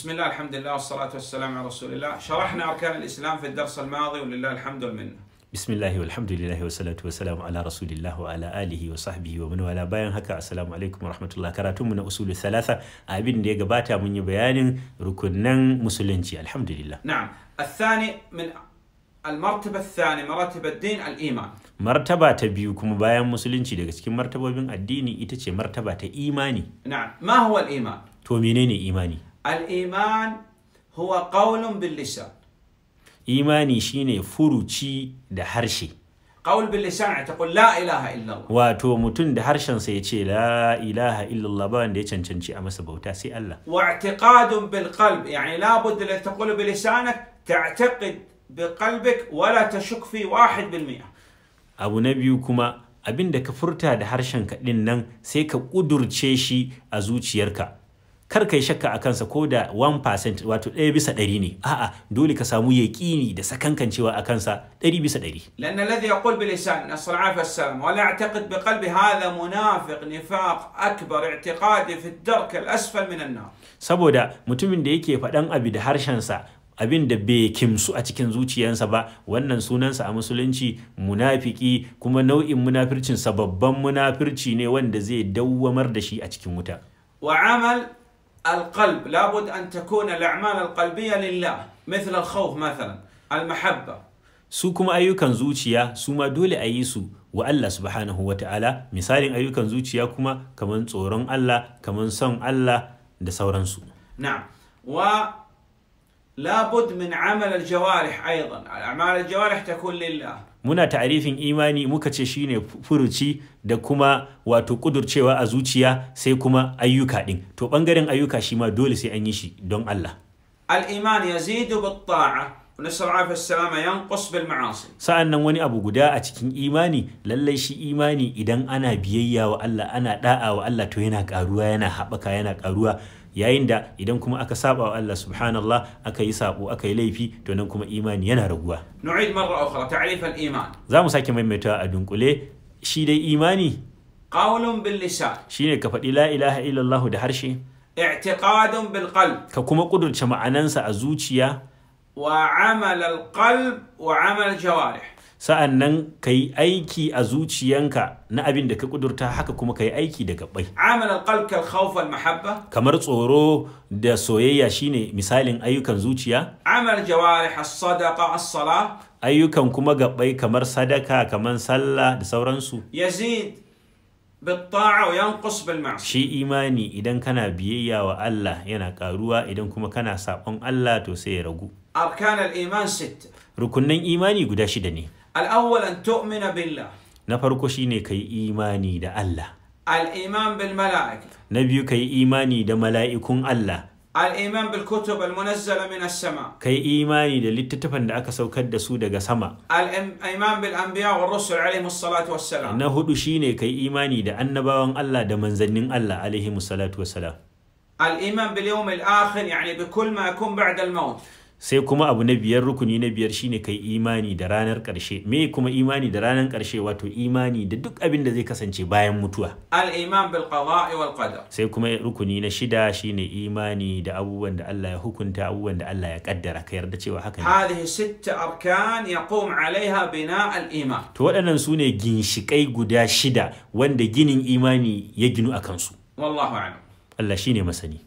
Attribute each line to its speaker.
Speaker 1: بسم الله الحمد لله والصلاة والسلام على رسول الله شرحنا أركان الإسلام في الدرس الماضي ولله الحمد والمنة
Speaker 2: bismillahi walhamdulillahi wassalatu wassalamu ala rasulillah wa ala alihi wa sahbihi wa man wala bayan haka assalamu alaikum wa rahmatullah karatunmu na usulu thalatha abin da ya gabata mun yi bayanin rukunnan musulunci alhamdulillah
Speaker 1: نعم الثاني من المرتبة الثانية مراتب الدين الإيمان
Speaker 2: martaba ta biyu kuma bayan musulunci daga cikin martabobin addini ita ce martaba ta imani
Speaker 1: نعم ما هو الإيمان؟
Speaker 2: to menene imani
Speaker 1: الإيمان هو قول باللسان
Speaker 2: imani shine furuci da harshe
Speaker 1: قول باللسان يعني تقول لا إله إلا الله
Speaker 2: wato mutum da harshensa ya ce la ilaha illallah ba wanda ya cancanci a masa bauta sai Allah
Speaker 1: واعتقاد بالقلب يعني لابد الذي تقول بلسانك تعتقد بقلبك ولا تشك فيه واحد بالمئة
Speaker 2: abu na biyu kuma abin da ka furta da harshen kaɗin nan sai ka ƙudurce shi a zuciyarka kar ka yi shakka a kansa ko da 1% wato ɗaya bisa ɗari ne a'a dole ka samu yaƙini da sakankancewa a kansa ɗari bisa ɗari
Speaker 1: لأن الذي يقول بلسان نسأل العافية والسلام ولا يعتقد بقلبه هذا منافق نفاق أكبر اعتقادي في الدرك الأسفل من النار
Speaker 2: saboda mutumin da yake faɗan abu da harshensa abin da bai kimsu a cikin zuciyarsa ba wannan sunansa a musulunci munafiki kuma nau'in munafircinsa babban munafirci ne wanda zai dawwamar da shi a cikin wuta
Speaker 1: وعمل القلب لابد أن تكون الأعمال القلبية لله مثل الخوف مثلا المحبة
Speaker 2: su kuma ayyukan zuciya su ma dole a yi su wa Allah subhanahu wa ta'ala misalin ayyukan zuciya kuma kamar tsoron Allah kamar son Allah da sauransu
Speaker 1: نعم ولابد من عمل الجوارح أيضا أعمال الجوارح تكون لله
Speaker 2: muna ta'arifin imani muka ce shine furuci da kuma wato kudurcewa a zuciya sai kuma ayyuka din to bangaren ayyuka shi ma dole sai an yi shi don Allah
Speaker 1: الإيمان يزيد بالطاعة ونسأل العافية والسلامة ينقص بالمعاصي
Speaker 2: sa'an nan wani abu guda a cikin imani lallai shi imani idan ana biyayya wa Allah ana da'a wa Allah to yana karuwa yana haɓaka yana karuwa yayin da idan kuma aka saba wa Allah subhanallah aka yi sabo aka yi laifi to nan kuma imani yana raguwa
Speaker 1: نعيد مرة أخرى تعريف الإيمان
Speaker 2: za mu sake maimaita a dunkule shi dai imani
Speaker 1: قول باللسان
Speaker 2: shine ka faɗi la ilaha illallah da harshe
Speaker 1: اعتقاد بالقلب
Speaker 2: ka kuma ƙudurce ma'anansa a zuciya
Speaker 1: وعمل القلب وعمل الجوارح
Speaker 2: sa'an nan ka yi aiki a zuciyanka na abin da ka ƙudurta haka kuma ka yi aiki da gaɓai
Speaker 1: عمل القلب كالخوف والمحبة
Speaker 2: kamar tsoro da soyayya shine misalin ayyukan zuciya
Speaker 1: عمل الجوارح الصدقة الصلاة
Speaker 2: ayyukan kuma gaɓai kamar sadaka kamar sallah da sauransu
Speaker 1: يزيد بالطاعة وينقص بالمعصية
Speaker 2: shi imani idan kana biyayya wa Allah yana ƙaruwa idan kuma kana saɓon Allah to sai ya ragu
Speaker 1: أركان الإيمان ستة
Speaker 2: rukunnan imani guda shida ne
Speaker 1: الأول أن تؤمن بالله
Speaker 2: na farko shine ka yi imani da Allah
Speaker 1: الإيمان بالملائكة
Speaker 2: na biyu ka yi imani da mala'ikun Allah
Speaker 1: الإيمان بالكتب المنزلة من السماء
Speaker 2: ka yi imani da littattafan da aka saukar da su daga sama
Speaker 1: الإيمان بالأنبياء والرسل عليهم الصلاة والسلام
Speaker 2: na hudu shine ka yi imani da annabawan Allah da manzannin Allah alaihi salatu wassalam
Speaker 1: الإيمان باليوم الآخر يعني بكل ما يكون بعد الموت
Speaker 2: sai kuma abu na biyar rukuni na biyar shine kai imani da ranar ƙarshe me kuma imani da ranar ƙarshe wato imani da duk abin da zai kasance bayan mutuwa
Speaker 1: الإيمان بالقضاء والقدر
Speaker 2: sai kuma rukuni na shida shine imani da abubuwan da Allah ya hukunta abubuwan da Allah ya kaddara ka yarda cewa haka ne
Speaker 1: هذه ست أركان يقوم عليها بناء الإيمان
Speaker 2: to waɗannan su ne ginshiƙai guda shida wanda ginin imani ya ginu a kansu
Speaker 1: والله أعلم
Speaker 2: Allah shine masani